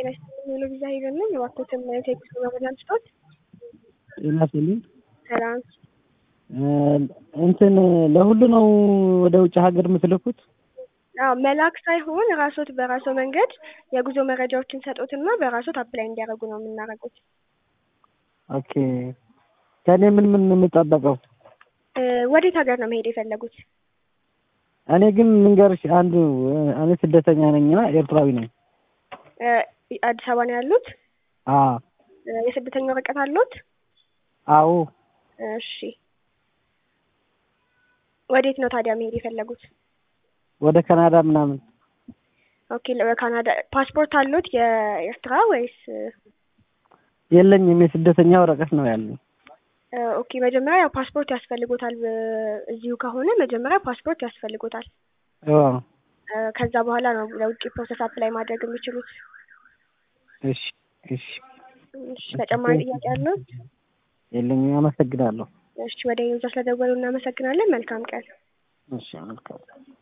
ጤና ይስጥልኝ ሄሎ ቪዛ ሄቨን ነኝ። እባክዎትን ቴክስት መረጃ ልስጦት። ጤና ይስጥልኝ። ሰላም እንትን ለሁሉ ነው ወደ ውጭ ሀገር የምትልኩት? አዎ መላክ ሳይሆን ራሶት በራሶ መንገድ የጉዞ መረጃዎችን ሰጡትና በራሶት አፕላይ እንዲያደርጉ ነው የምናደርጉት። ኦኬ ከእኔ ምን ምን ነው የሚጠበቀው? ወዴት ሀገር ነው መሄድ የፈለጉት? እኔ ግን ልንገርሽ አንዱ እኔ ስደተኛ ነኝና ኤርትራዊ ነኝ። አዲስ አበባ ነው ያሉት? አዎ የስደተኛ ወረቀት አሉት? አዎ እሺ ወዴት ነው ታዲያ መሄድ የፈለጉት? ወደ ካናዳ ምናምን። ኦኬ ካናዳ ፓስፖርት አሉት የኤርትራ ወይስ? የለኝም የስደተኛ ወረቀት ነው ያለኝ። ኦኬ መጀመሪያ ያው ፓስፖርት ያስፈልጎታል። እዚሁ ከሆነ መጀመሪያ ፓስፖርት ያስፈልጎታል። አዎ ከዛ በኋላ ነው ለውጭ ፕሮሰስ አፕላይ ማድረግ የሚችሉት። እሺ እሺ እሺ ተጨማሪ ጥያቄ አለው? የለኝም። አመሰግናለሁ። እሺ ወደ ዩዛ ስለደወሉ እናመሰግናለን። መልካም ቀን። እሺ መልካም